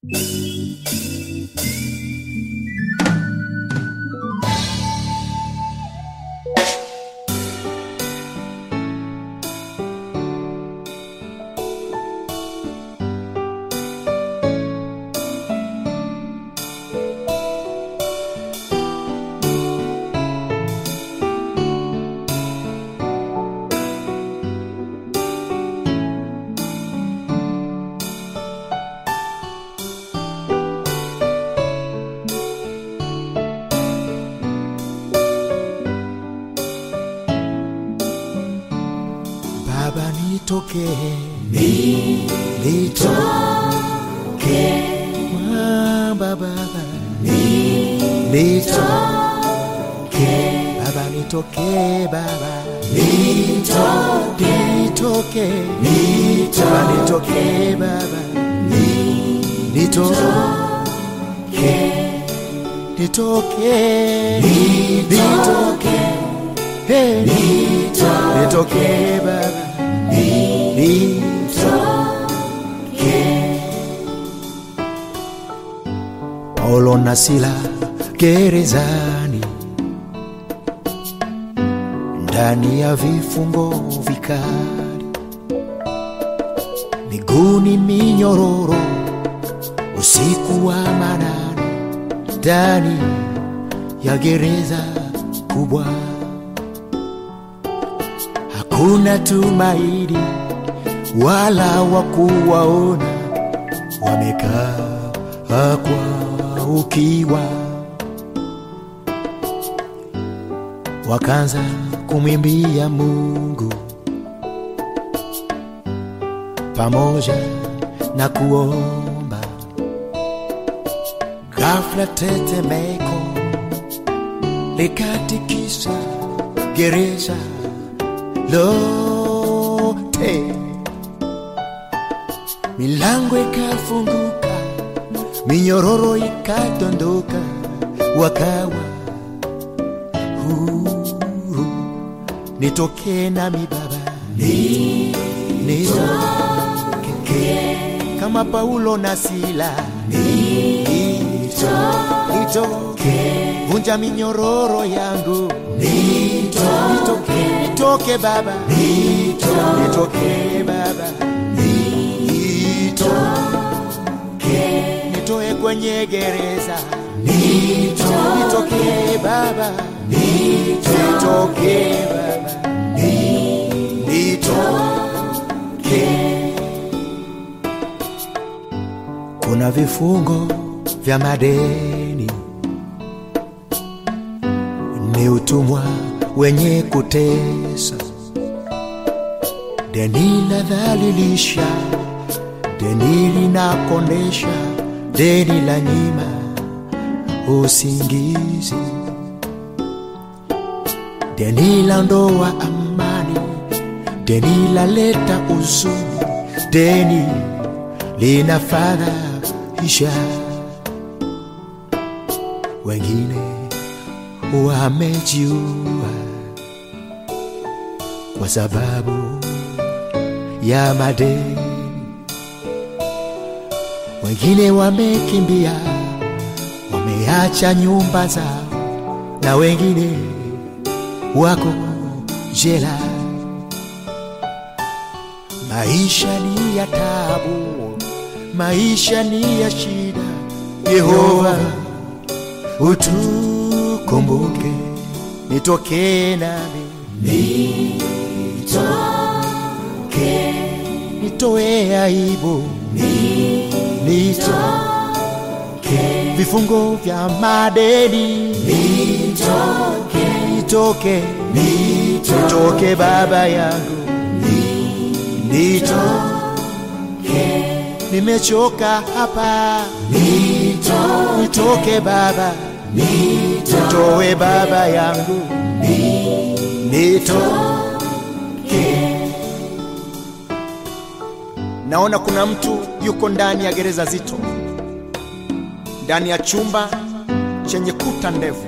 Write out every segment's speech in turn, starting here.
Baba nitoke, nitoke, Ah, Baba, nitoke, Baba nitoke, Baba nitoke, nitoke, Baba nitoke, Baba nitoke, nitoke, nitoke, hey, nitoke, Baba nitoke. Paulo na Sila gerezani, ndani ya vifungo vikali, miguuni minyororo, usiku wa manane, ndani ya gereza kubwa hakuna tumaini wala wakuwaona, wamekaa kwa ukiwa, wakaanza kumwimbia Mungu pamoja na kuomba. Ghafla tetemeko likatikisa gereza lote, milango ikafunguka, minyororo ikadondoka, wakawa huru. Nitoke nami Baba, ni nitoke kama Paulo na Sila, nito nitoke, vunja minyororo yangu, nitoke nitoke Baba, nitoke Baba, nitoke nitoe kwenye gereza, nitoke Baba, nitoke Baba, nitoke. Kuna vifungo vya madeni, ni utumwa wenye kutesa, deni la dhalilisha, deni linakondesha, deni la nyima usingizi, deni la ndoa amani, deni la leta uzuni, deni linafadhaisha wengine wamejiua kwa sababu ya madeni, wengine wamekimbia, wameacha nyumba zao, na wengine wako jela. Maisha ni ya tabu, maisha ni ya shida. Yehova utukumbuke, nitoke nami, nitoke, nitoe aibu, nitoke, vifungo vya madeni, nitoke, nitoke, nitoke Baba yangu, nitoke, nimechoka hapa, nitoke Baba, nitoe Baba yangu, nitoke. Naona kuna mtu yuko ndani ya gereza zito, ndani ya chumba chenye kuta ndefu.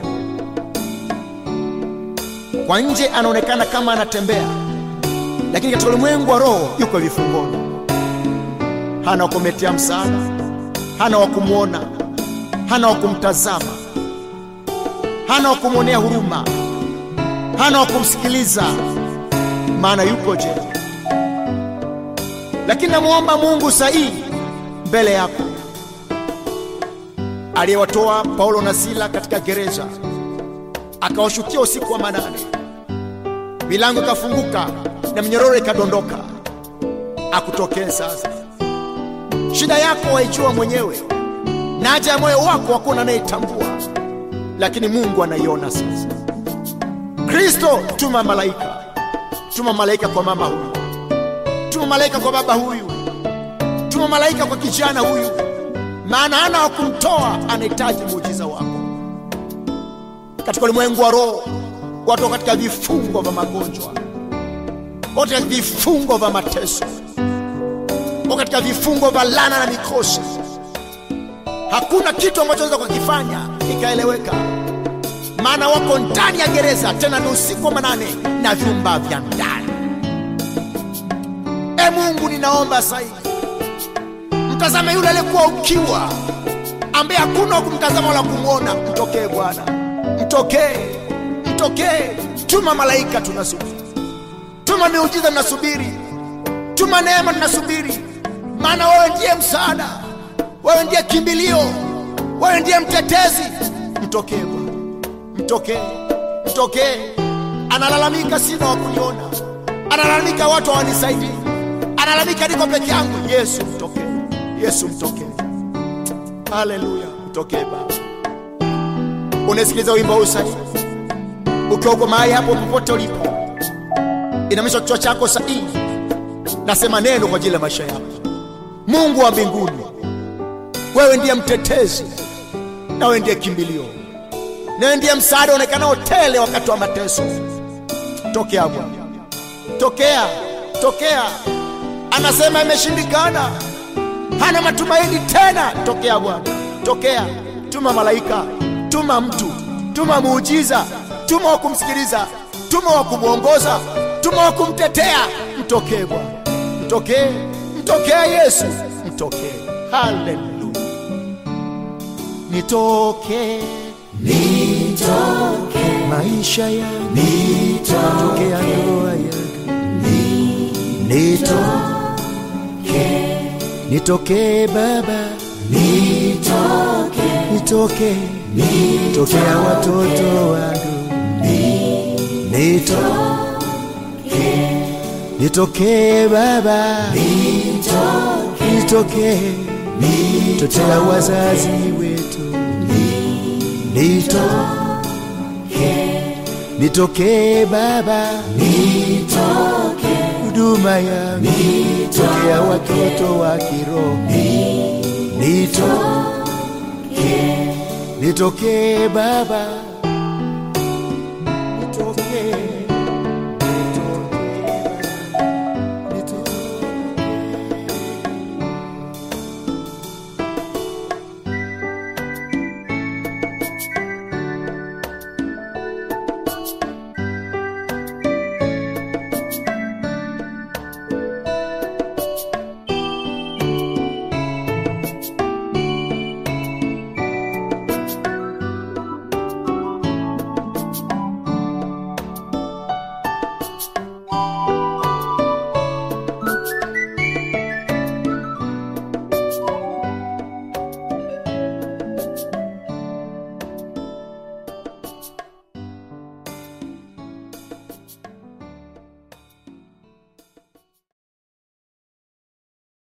Kwa nje anaonekana kama anatembea, lakini katika ulimwengu wa roho yuko vifungoni, hana kumetea msaada, hana wa kumwona, hana wa kumtazama, hana wa kumwonea huruma, hana wa kumsikiliza, maana yuko jela. Lakini namwomba Mungu sahihi mbele yako, aliyewatoa Paulo na Sila katika gereza, akawashukia usiku wa manane, milango ikafunguka na minyororo ikadondoka, akutokee sasa. Shida yako waijua mwenyewe na haja ya moyo wako hakuna anayetambua, lakini Mungu anaiona sasa. Kristo, tuma malaika, tuma malaika kwa mama huyu, tuma malaika kwa baba huyu, tuma malaika kwa kijana huyu, maana hana wa kumtoa, anahitaji muujiza wako. Katika ulimwengu wa roho, watu wako katika vifungo vya magonjwa, watu katika vifungo vya mateso, wako katika vifungo vya laana na mikosi. Hakuna kitu ambacho waweza kukifanya ikaeleweka, maana wako ndani ya gereza, tena ni usiku wa manane na vyumba vya ndani. E Mungu, ninaomba sasa hivi mtazame yule aliyekuwa ukiwa, ambaye hakuna wa kumtazama wala kumwona. Mtokee Bwana, mtokee, mtokee. Tuma malaika, tunasubiri. Tuma miujiza, tunasubiri. Tuma neema, tunasubiri, maana wewe ndiye msaada, wewe ndiye kimbilio, wewe ndiye mtetezi. Mtokee Bwana, mtokee, mtokee. Analalamika, sina wa kuniona, analalamika, watu hawanisaidii, analalamika, niko peke yangu. Yesu mtokee, Yesu mtokee. Haleluya, mtokee Baba. Unasikiliza wimbo huu sasa, ukiwa uko mahali hapo, popote ulipo, inamisha kichwa chako sahihi, nasema neno kwa ajili ya maisha yako. Mungu wa mbinguni, wewe ndiye mtetezi na wewe ndiye kimbilio, na wewe ndiye msaada uonekanao tele wakati wa mateso. Tokea Bwana, tokea, tokea. Anasema imeshindikana, hana matumaini tena. Tokea Bwana, tokea. Tuma malaika, tuma mtu, tuma muujiza, tuma wa kumsikiliza, tuma wa kumwongoza, tuma wa kumtetea. Mtokee Bwana, mtokee, mtokee Yesu, mtokee. Haleluya, nitokee, nitokee maisha yangu, nitokea ndoa yangu, nitokee, nitokee Baba, nitokee, nitokee, nitokea watoto wangu, nitokee, nitokee Baba, nitokee, nitokea wazazi wetu, nitokee, nitokee Baba, huduma yangu, tokea watoto wa kiroho, nitokee, nitokee Baba